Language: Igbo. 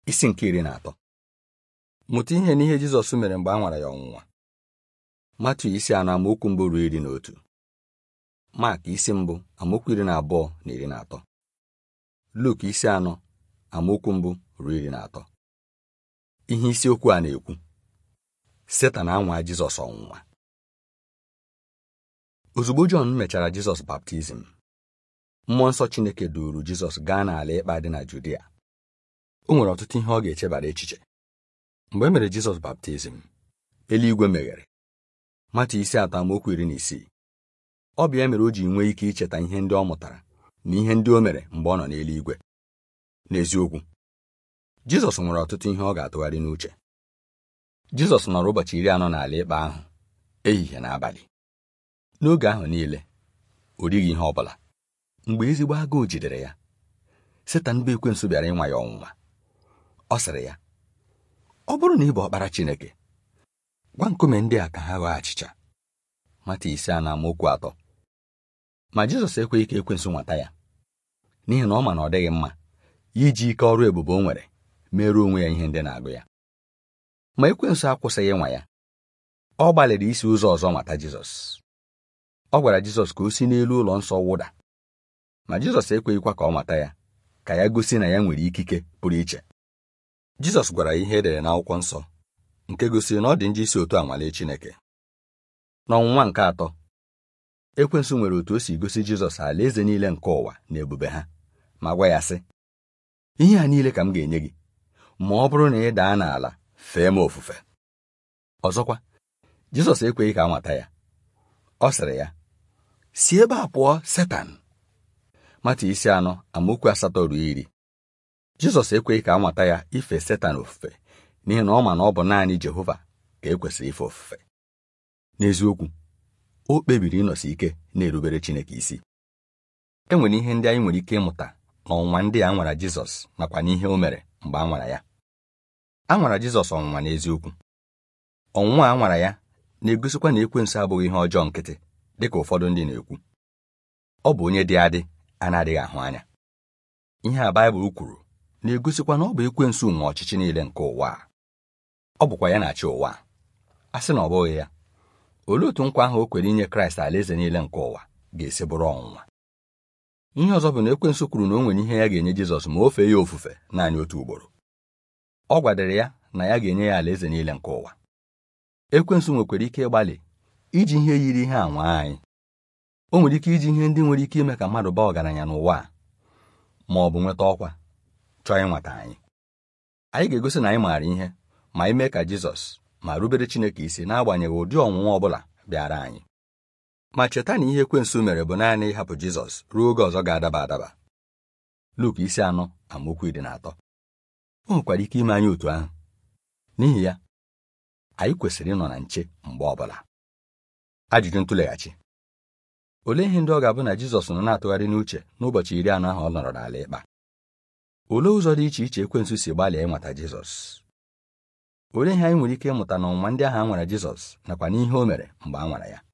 isi nke iri na atọ mụta ihe n'ihe Jizọs mere mgbe a nwara ya ọnwụnwa Matu isi anọ amaokwu mbụ ruo iri na otu Mak isi mbụ amaokwu iri na abụọ na iri na atọ Luk isi anọ amaokwu mbụ ruo iri na atọ ihe isiokwu a na-ekwu Setan anwa Jizọs ọnwụnwa ozugbo Jọn mechara Jizọs baptizim mmụọ nsọ Chineke duuru Jizọs gaa n'ala ịkpa dị na Judia o nwere ọtụtụ ihe ọ ga-echebara echiche mgbe e mere Jizọs baptizim eluigwe meghere Matu isi atọ amaokwu iri na isii ọ bụ ya mere o ji nwee ike icheta ihe ndị ọ mụtara na ihe ndị o mere mgbe ọ nọ n'eluigwe n'eziokwu Jizọs nwere ọtụtụ ihe ọ ga-atụgharị n'uche Jizọs nọrọ ụbọchị iri anọ n'ala ịkpa ahụ ehihie na abalị n'oge ahụ niile o righị ihe ọ bụla mgbe ezigbo agụụ jidere ya Setan bụ ekwensu bịara ịnwa ya ọnwụnwa ọ sịrị ya ọ bụrụ na ị bụ ọkpara Chineke gwa nkume ndị a ka ha ghọọ achịcha mata ise a na amaokwu atọ ma Jizọs ekweghị ka ekwensu nwata ya n'ihi na ọ ma na ọ dịghị mma ya iji ike ọrụ ebube o nwere merụọ onwe ya ihe ndị na-agụ ya ma ekwensu akwụsịghị ịnwa ya ọ gbalịrị isi ụzọ ọzọ mata Jizọs ọ gwara Jizọs ka o si n'elu ụlọ nsọ wụda ma Jizọs ekweghịkwa ka ọ mata ya ka ya gosi na ya nwere ikike pụrụ iche Jizọs gwara ya ihe edere n'akwụkwọ nsọ nke gosiri na ọ dị njọ isi otu a nwalee Chineke n'ọnwụnwa nke atọ ekwensu nwere otu o si gosi Jizọs alaeze niile nke ụwa na ebube ha ma gwa ya sị ihe a niile ka m ga-enye gị ma ọ bụrụ na ị daa n'ala fee m ofufe ọzọkwa Jizọs ekweghị ka a nwata ya ọ sịrị ya si ebe a pụọ Setan Mata isi anọ amaokwu asatọ ruo iri Jizọs ekweghị ka a nwata ya ife Setan ofufe n'ihi na ọ ma na ọ bụ naanị Jehova ka e kwesịrị ife ofufe n'eziokwu o kpebiri ịnọsi ike na-erubere Chineke isi e nwere ihe ndị anyị nwere ike ịmụta n'ọnwụnwa ndị a nwara Jizọs nakwa n'ihe o mere mgbe a nwara ya a nwara Jizọs ọnwụnwa n'eziokwu ọnwụnwa a nwara ya na-egosikwa na ekwensu abụghị ihe ọjọọ nkịtị dịka ụfọdụ ndị na-ekwu ọ bụ onye dị adị a na-adịghị ahụ anya ihe a Baịbụl kwuru na-egosikwa na ọ bụ ekwensu nwe ọchịchị niile nke ụwa a ọ bụkwa ya na-achị ụwa a sị na ọ bụghị ya olee otu nkwa ahụ o kwere inye Kraịst alaeze niile nke ụwa ga-esi bụrụ ọnwụnwa ihe ọzọ bụ na ekwensu kwuru na o nwere ihe ya ga-enye Jizọs ma o fee ya ofufe naanị otu ugboro ọ gwadere ya na ya ga-enye ya alaeze niile nke ụwa ekwensu nwekwara ike ịgbalị iji ihe yiri ihe anwa anyị o nwere ike iji ihe ndị nwere ike ime ka mmadụ baa ọgaranya n'ụwa a ma ọ bụ nweta ọkwa chọọ ịnwata anyị anyị ga-egosi na anyị maara ihe ma anyị mee ka Jizọs ma rubere Chineke isi n'agbanyeghị ụdị ọnwụnwa ọ bụla bịara anyị ma cheta na ihe ekwensu mere bụ naanị ịhapụ Jizọs ruo oge ọzọ ga-adaba adaba Luk isi anọ amaokwu iri na atọ o nwekwara ike ime anyị otu ahụ n'ihi ya anyị kwesịrị ịnọ na nche mgbe ọbụla ajụjụ ntụleghachi olee ihe ndị ọ ga-abụ na Jizọs nọ na-atụgharị n'uche n'ụbọchị iri anọ ahụ ọ nọrọ n'ala ịkpa olee ụzọ dị iche iche ekwensu si gbalịa ịnwata Jizọs olee ihe anyị nwere ike ịmụta n'ọnwụnwa ndị ahụ a nwara Jizọs nakwa n'ihe o mere mgbe a nwara ya